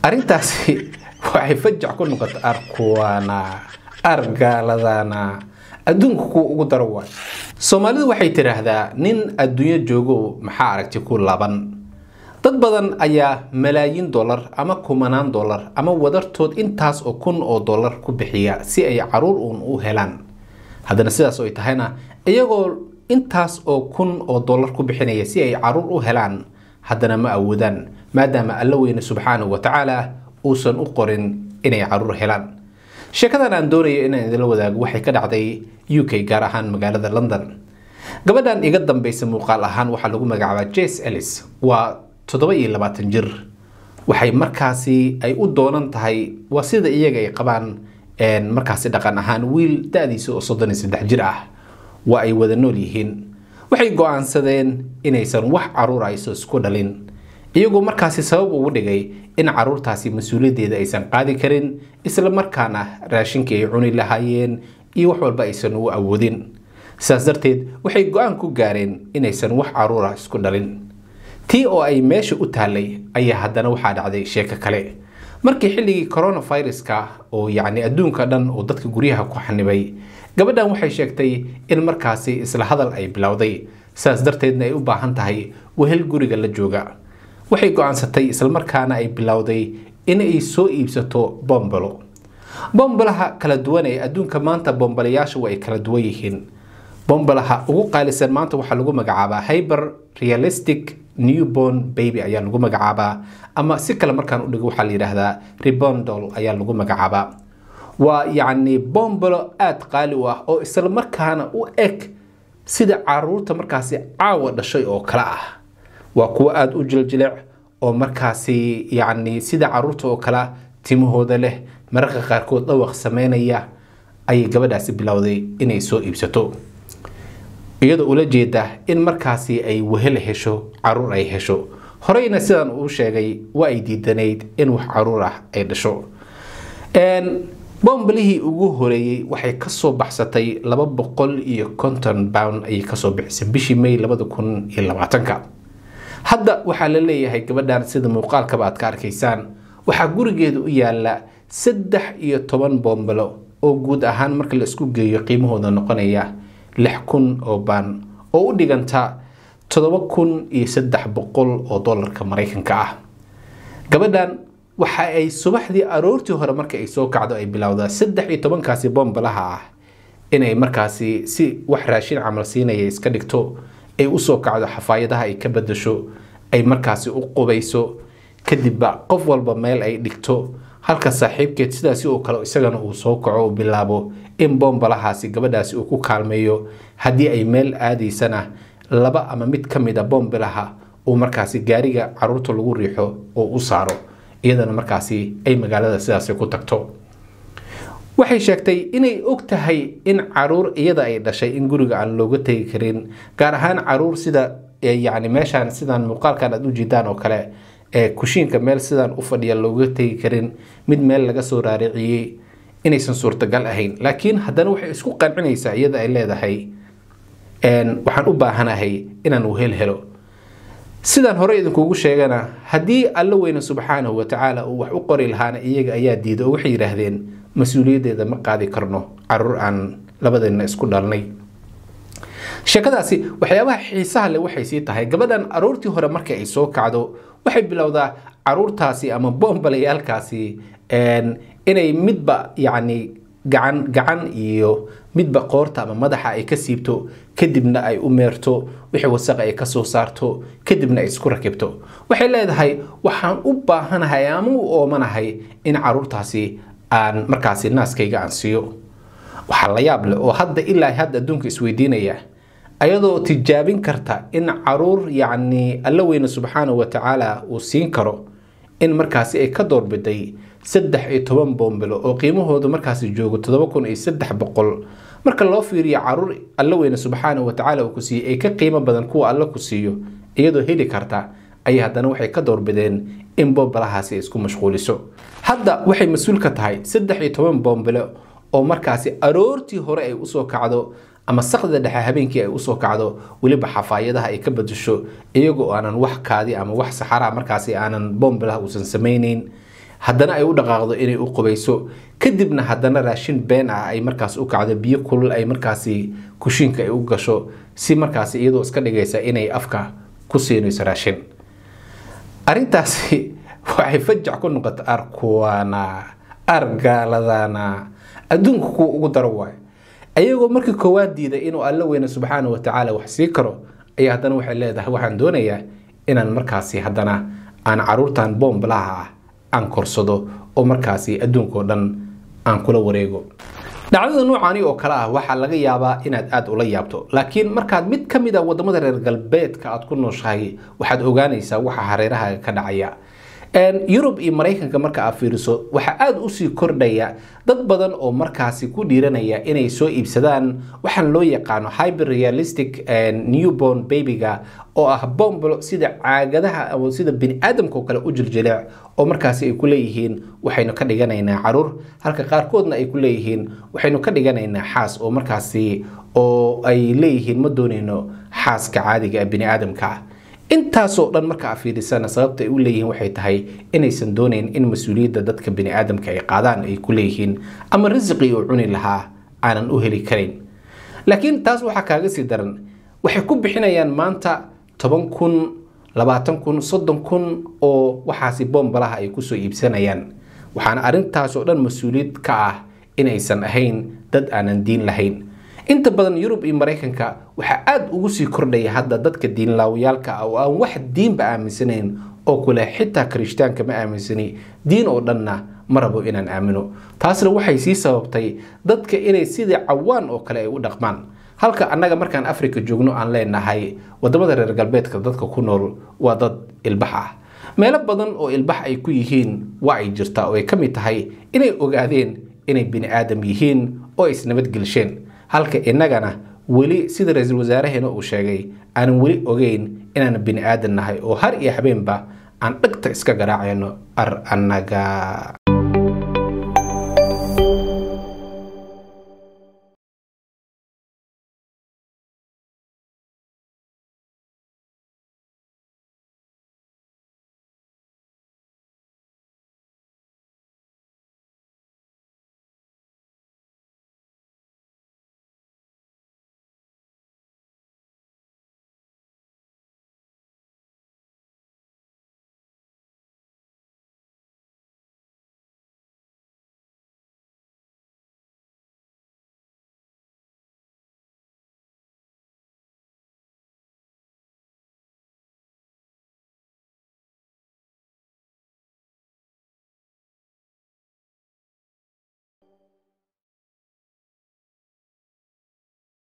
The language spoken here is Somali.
arrintaasi waxay fajac ku noqotay arkuwaana argaaladana adduunka kuwa ugu daro waay soomaalidu waxay tidhaahdaa nin adduunyo joogo maxaa aragti ku laban dad badan ayaa malaayiin dollar ama kumanaan dollar ama wadartood intaas oo kun oo dollar ku bixiya si ay caruur uun u helaan haddana sidaas oo ay tahayna iyagoo intaas oo kun oo dollar ku bixinaya si ay caruur u helaan haddana ma awoodaan maadaama alla weyne subxaanahu wa tacaala uusan u qorin inay caruur helaan sheekadan aan doonayo inaan idinla wadaago waxay ka dhacday u k gaar ahaan magaalada london gabadhan iga dambeysa muuqaal ahaan waxaa lagu magacaabaa jas ellis waa toddoba iyo labaatan jir waxay markaasi ay u doonan tahay waa sida iyaga ay qabaan markaasi dhaqan ahaan wiil da-diisa oo soddon iyo saddex jir ah waa ay wada nool yihiin waxay go-aansadeen inaysan wax caruur ayso isku dhalin iyagoo markaasi sabab ugu dhigay in caruurtaasi mas-uuliyaddeeda aysan qaadi karin isla markaana raashinkii ay cuni lahaayeen iyo wax walba aysan u awoodin sidaas darteed waxay go-aan ku gaareen inaysan wax caruura isku dhalin tii oo ay meesha u taallay ayaa haddana waxaa dhacday sheeko kale markii xilligii coronaviruska oo yacni adduunka dhan oo dadka guryaha ku xanibay gabadhan waxay sheegtay in markaasi isla hadal ay bilowday sidaas darteedna ay u baahan tahay wehel guriga la jooga waxay go-aansatay islamarkaana ay bilowday in ay soo iibsato bombalo bombalaha kala duwan ee adduunka maanta bombalayaasha waa ay kala duwan yihiin bombalaha ugu qaalisan maanta waxaa lagu magacaabaa hyber realistic newborn baby ayaa lagu magacaabaa ama si kale markaan udhigo waxaa la yidhaahdaa rebondol ayaa lagu magacaabaa waa yacni bombalo aada qaali u ah oo isla markaana u eg sida caruurta markaasi caawa dhashay oo kale ah waa kuwo aada u jiljilic oo markaasi yacni sida caruurta oo kale timahooda leh mararka qaarkood dhawaq sameynaya ayay gabadhaasi bilowday inay soo iibsato iyadoo ula jeeda in markaasi ay wehel hesho caruur ay hesho horeyna sidaan uu sheegay waa ay diidanayd in wax caruur ah ay dhasho bombalihii ugu horeeyey waxay kasoo baxsatay laba boqol iyo konton pound ayay kasoo bixisay bishii may labada kun iyo labaatanka hadda waxaa la leeyahay gabadhan sida muuqaalkaba aad ka arkaysaan waxaa gurigeeda u yaala saddex iyo toban bombalo oo guud ahaan marka la isku geeyo qiimahooda noqonaya lix kun oo baan oo u dhiganta toddoba kun iyo saddex boqol oo dollarka maraykanka ah gabadhan waxa ay subaxdii aroortii hore marka ay soo kacdo ay bilowdaa saddex iyo tobankaasi bombalaha ah inay markaasi si wax raashin camal siinaya iska dhigto ay usoo kacdo xafaayadaha ay ka badasho ay markaasi u qubayso kadibba qof walba meel ay dhigto halka saaxiibkeed sidaasi oo kale isagana uu soo kaco u bilaabo in bombalahaasi gabadhaasi uu ku kaalmeeyo haddii ay meel aadaysana laba ama mid ka mid a bombalaha uu markaasi gaariga caruurta lagu riixo oo u saaro iyadana markaasi ay magaalada sidaasi ku tagto waxay sheegtay inay og tahay in caruur iyada ay dhashay in guriga aan looga tegi karin gaar ahaan caruur sida yacni meeshaan sidaan muuqaalkan aad u jiidaan oo kale ee kushiinka meel sidaan u fadhiya looga tegi karin mid meel laga soo raariciyey inaysan suurtagal ahayn laakiin haddana waxay isku qancinaysaa iyada ay leedahay waxaan u baahanahay inaan wehel helo sidaan hore idinkugu sheegana haddii alla weyne subxaanahu watacaala uu wax u qori lahaana iyaga ayaa diiday oo waxay yidhaahdeen mas-uuliyaddeeda ma qaadi karno caruur aan labadeena isku dhalnay sheekadaasi waxyaabaha xiisaha leh waxay sii tahay gabadhan aroortii hore marka ay soo kacdo waxay bilowdaa caruurtaasi ama boombalayaalkaasi inay midba yacni gacan gacan iyo midba qoorta ama madaxa ay ka siibto kadibna ay u meerto wixii wasaqa ay kasoo saarto kadibna ay isku rakibto waxay leedahay waxaan u baahanahay ama u oomanahay in caruurtaasi aan markaasi naaskayga aan siiyo waxaa la yaab leh oo hadda ilaa hadda adduunka isweydiinaya ayadoo tijaabin karta in caruur yacni alla weyne subxaanahu wa tacaala uu siin karo in markaasi ay ka doorbiday saddex iyo toban boombilo oo qiimahoodu markaasi joogo toddoba kun iyo saddex boqol marka loo fiiriyo caruur alla weyne subxaanahu wa tacaala uu ku siiyey ay ka qiimo badan kuwa alla ku siiyo iyadoo heli karta ayay haddana waxay ka doorbideen in bombalahaasi ay isku mashquuliso hadda waxay mas-uul ka tahay saddex iyo toban boombilo oo markaasi aroortii hore ay usoo kacdo ama sakda dhexe habeenkii ay usoo kacdo weliba xafaayadaha ay ka badasho iyagoo aanan wax kaadi ama wax saxaraa markaasi aanan boombilaha uusan samayneyn haddana ay u dhaqaaqdo inay u qubayso kadibna haddana raashin been ah ay markaas u kacdo biyo kulul ay markaasi kushiinka ay u gasho si markaasi iyadoo iska dhigaysa inay afka ku siinayso raashin arrintaasi waxay fajac ku noqota arkuwana argaaladana adduunka kuwa ugu daro waayo ayagoo markii koowaad diiday inuu alla weyne subxaana wa tacaala wax sii karo ayaa haddana waxay leedahay waxaan doonayaa inaan markaasi haddana aan caruurtan boombalaha ah aan korsado oo markaasi adduunkao dhan aan kula wareego dhacdada noocaani oo kale ah waxaa laga yaabaa inaad aada ula yaabto laakiin markaad mid ka mid a wadamada reer galbeedka aad ku nooshahay waxaad ogaanaysaa waxa hareeraha ka dhacaya yurub iyo maraykanka marka aad fiiriso waxaa aada usii kordhaya dad badan oo markaasi ku dhiiranaya inay soo iibsadaan waxaan loo yaqaano hyper realistic newborn babyga oo ah bombolo sida caagadaha ama sida bini-aadamka oo kale u jiljilic oo markaasi ay ku leeyihiin waxaynu ka dhiganaynaa caruur halka qaarkoodna ay ku leeyihiin waxaynu ka dhiganaynaa xaas oo markaasi oo ay leeyihiin ma doonayno xaaska caadiga ee bini-aadamka ah intaasoo dhan marka a fiirisana sababta ay u leeyihiin waxay tahay inaysan doonayn in mas-uuliyadda dadka bini-aadamka ay qaadaan ay ku leeyihiin ama risiqii uu cuni lahaa aanan u heli karayn laakiin taas waxaa kaaga sii daran waxay ku bixinayaan maanta toban kun labaatan kun soddon kun oo waxaasi boombalaha ay kusoo iibsanayaan waxaana arrintaasoo dhan mas-uuliyad ka ah inaysan ahayn dad aanan diin lahayn inta badan yurub iyo maraykanka waxaa aada ugu sii kordhaya hadda dadka diinlaawayaalka ah oo aan wax diinba aaminsanayn oo kule xitaa kirishtaanka ma aaminsani diin oo dhanna ma rabo inaan aamino taasna waxay sii sababtay dadka inay sidii cawaan oo kale ay u dhaqmaan halka annaga markaan africa joogno aan leenahay wadamada reer galbeedka dadka ku nool waa dad ilbax ah meelo badan oo ilbax ay ku yihiin waa ay jirtaa oo ay ka mid tahay inay ogaadeen inay bini aadam yihiin oo ay isnabadgelsheen halka innagana weli sida ra-iisul wasaareheena uu sheegay aanan weli ogeyn inaan bini aadan nahay oo har iyo habeenba aan dhegta iska garaacayno ar annaga